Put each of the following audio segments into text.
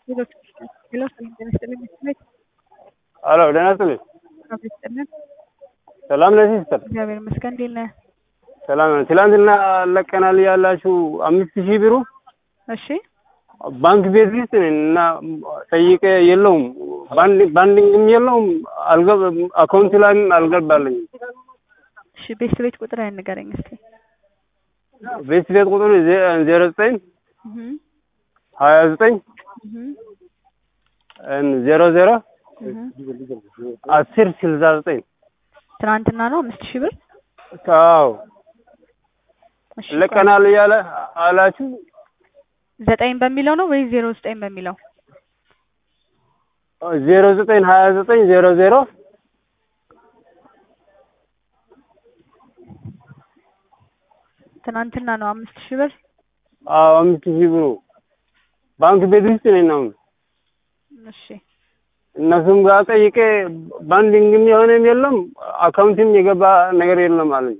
ሌሎች ሌሎች ጤና ይስጥልኝ ቤት አሎ ደህና ይስጥልኝ። አቶ ይስጥልን ሰላም ነህ ሲስተር? እግዚአብሔር ይመስገን። እንዴት ነህ? ሰላም ነህ? ትላንትና ለቀናል ያላችሁ አምስት ሺህ ብሩ እሺ ባንክ ቤት ውስጥ ነኝ እና ጠይቄ የለውም ባንዲንግም የለውም አልገብ አካውንት ላይም አልገባልኝም። እሺ ቤት ቤት ቁጥር ንገረኝ እስኪ። ቤት ቤት ቁጥር ዜሮ ዘጠኝ እህ ሀያ ዘጠኝ እህ ዜሮ ዜሮ እህ አስር ስልሳ ዘጠኝ ትናንትና ነው አምስት ሺህ ብር አዎ እሺ ለቀናል እያለ አላችሁ ዘጠኝ በሚለው ነው ወይስ ዜሮ ዘጠኝ በሚለው? ዜሮ ዘጠኝ ሀያ ዘጠኝ ዜሮ ዜሮ ትናንትና ነው አምስት ሺህ ብር አዎ አምስት ሺህ ብሩ ባንክ ቤት ውስጥ ነኝ አሁን እሺ እነሱም ጋር ጠይቄ ባንዲንግም የሆነም የለም አካውንትም የገባ ነገር የለም አለኝ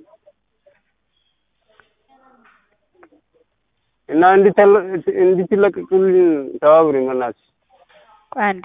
እና እንድትለቅቁልኝ ተባብሪ መናት ቆይ አንዴ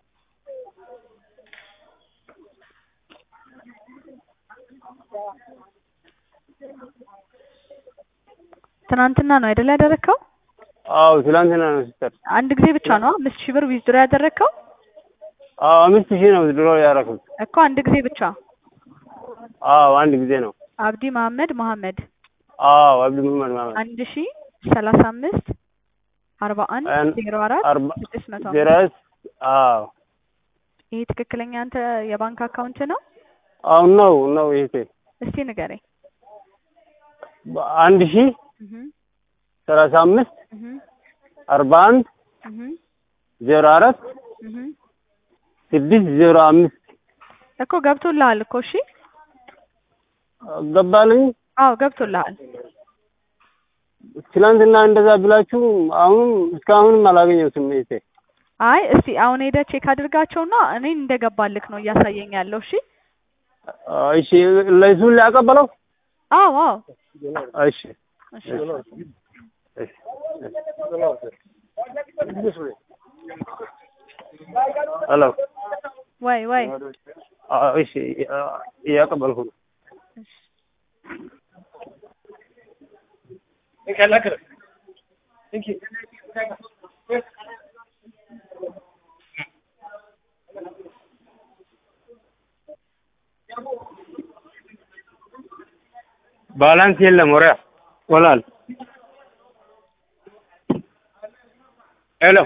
ትናንትና ነው አይደል ያደረግከው? አዎ ትላንትና ነው ሲስተር አንድ ጊዜ ብቻ ነው አምስት ሺህ ብር ዊዝድሮ ያደረግከው? አዎ አምስት ሺህ ነው ድሮ ያደረኩት እኮ አንድ ጊዜ ብቻ። አዎ አንድ ጊዜ ነው አብዲ መሀመድ መሀመድ አዎ አብዱ መሀመድ ማለት አንድ ሺ ሰላሳ አምስት አርባ አንድ አን- ዜሮ አራት አርባ ስድስት መቶ ዜሮ አምስት አዎ ይሄ ትክክለኛ አንተ የባንክ አካውንት ነው? አሁን ነው ነው ይሄ እስቲ ንገረኝ። አንድ ሺህ እህ ሰላሳ አምስት እህ አርባ አንድ እህ ዜሮ አራት እህ ስድስት ዜሮ አምስት እኮ ገብቶልሃል እኮ እሺ። ገባልኝ አዎ ገብቶልሃል። ትላንትና እንደዛ ብላችሁ አሁንም እስካሁንም አላገኘሁትም ይሄ አይ እስቲ አሁን ሄደህ ቼክ አድርጋቸውና እኔን እንደገባልክ ነው እያሳየኝ ያለው። እሺ እሺ ለሱን ሊያቀበለው አዎ አዎ እሺ እሺ እሺ ሄሎ ወይ ወይ እሺ እያቀበልኩ ነው እሺ ባላንስ የለም ወሪያ ወላል